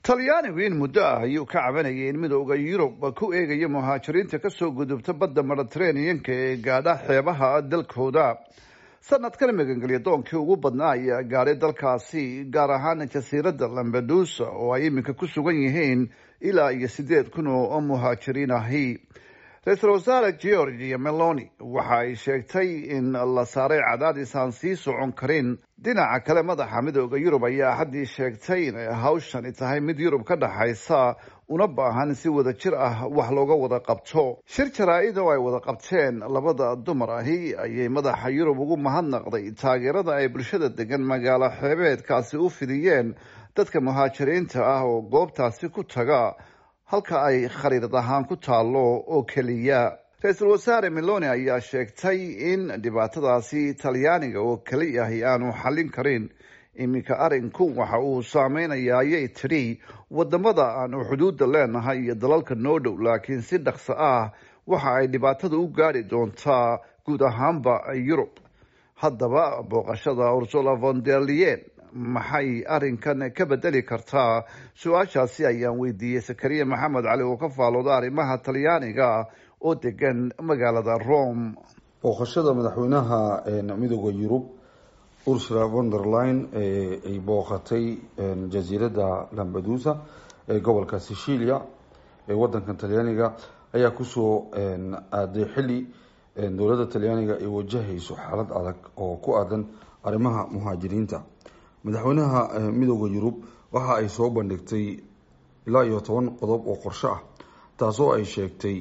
talyaanigu in muddo ah ayuu ka cabanayay in midooda yurub ku eegaya muhaajiriinta kasoo gudubta badda mediteraneanka ee gaadha xeebaha dalkooda sanadkan magangelya doonkii ugu badnaa ayaa gaadhay dalkaasi gaar ahaan jasiiradda lambedusa oo ay iminka ku sugan yihiin ilaa iyo siddeed kun oo muhaajiriin ahi ra-iisul wasaare georgia meloni waxa ay sheegtay in la saaray cadaadis aan sii socon karin dhinaca kale madaxa midooda yurub ayaa haddii sheegtay inay hawshani tahay mid yurub ka dhaxaysa una baahan si wada jir ah wax looga wada qabto shir jaraa-id oo ay wada qabteen labada dumar ahi ayay madaxa yurub ugu mahadnaqday taageerada ay bulshada degan magaalo xeebeedkaasi u fidiyeen dadka muhaajiriinta ah oo goobtaasi ku taga halka ay khariirad ahaan ku taalo oo keliya ra-iisul wasaare meloni ayaa sheegtay in dhibaatadaasi talyaaniga oo keli ahi aanu xallin karin iminka arinku waxa uu saameynaya ayay tidhi wadamada aanu xuduudda leenahay iyo dalalka noo dhow laakiin si dhaqso ah waxa ay dhibaatada u gaadhi doontaa guud ahaanba yurub haddaba booqashada ursula von der leyen maxay arrinkan ka bedeli kartaa su-aashaasi ayaan weydiiyey sakariya maxamed cali oo ka faalooda arrimaha talyaaniga oo degan magaalada rome booqashada madaxweynaha midooda yurub ursula von der line ay booqatay jasiiradda lambadusa ee gobolka sicilia ee wadankan talyaaniga ayaa kusoo aaday xili dowladda talyaaniga ay wajahayso xaalad adag oo ku aadan arrimaha muhaajiriinta madaxweynaha midooda yurub waxa ay soo bandhigtay ilaa iyo toban qodob oo qorsho ah taasoo ay sheegtay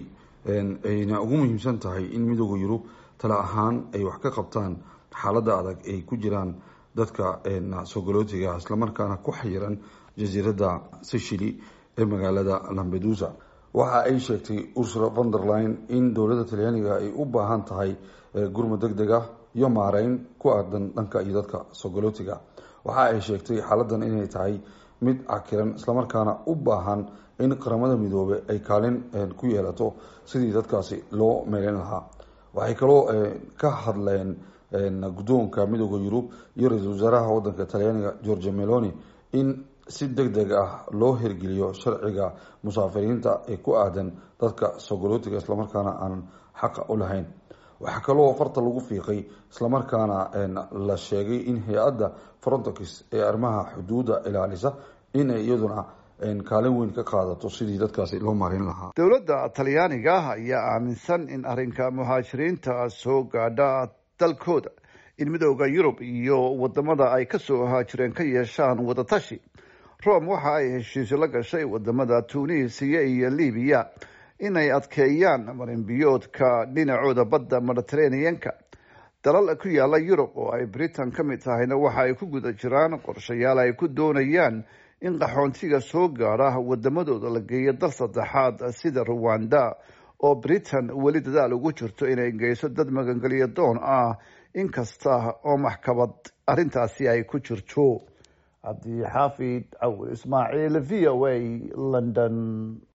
ayna ugu muhiimsan tahay in midooda yurub tale ahaan ay wax ka qabtaan xaaladda adag ay ku jiraan dadka sogolootiga islamarkaana ku xayiran jasiiradda sicily ee magaalada lambedusa waxa ay sheegtay ursula von der line in dowladda talyaaniga ay u baahan tahay gurmud deg deg ah iyo maareyn ku aadan dhanka iyo dadka sogolootiga waxa ay sheegtay xaaladan inay tahay mid cakiran islamarkaana u baahan in qaramada midoobe ay kaalin ku yeelato sidii dadkaasi loo meeleyn lahaa waxay kaloo ka hadleen guddoonka midooda yurub iyo ra-iisul wasaaraha wadanka talyaaniga georgia meloni in si deg deg ah loo hirgeliyo sharciga musaafiriinta ee ku aadan dadka sogolootiga islamarkaana aanan xaqa u lahayn waxaa kaloo farta lagu fiiqay islamarkaana la sheegay in hay-adda frontex ee arrimaha xuduudda ilaalisa inay iyaduna kaalin weyn ka qaadato sidii dadkaasi loo maareyn lahaa dowladda talyaaniga ayaa aaminsan in arrinka muhaajiriinta soo gaadha dalkooda in midooda yurub iyo wadamada ay kasoo haajireen ka yeeshaan wadatashi rome waxa ay heshiisyo la gashay wadamada tunisiya iyo libiya inay adkeeyaan marinbiyoodka dhinacooda badda mediteraneanka dalal ku yaala yurub oo ay britain ka mid tahayna waxa ay ku guda jiraan qorshayaal ay ku doonayaan in qaxoontiga soo gaadha wadamadooda la geeyo dal saddexaad sida ruwanda oo britain weli dadaal ugu jirto inay geyso dad magangelyo doon ah inkasta oo maxkamad arrintaasi ay ku jirto cabdixaafid cawil ismaaciil v o a london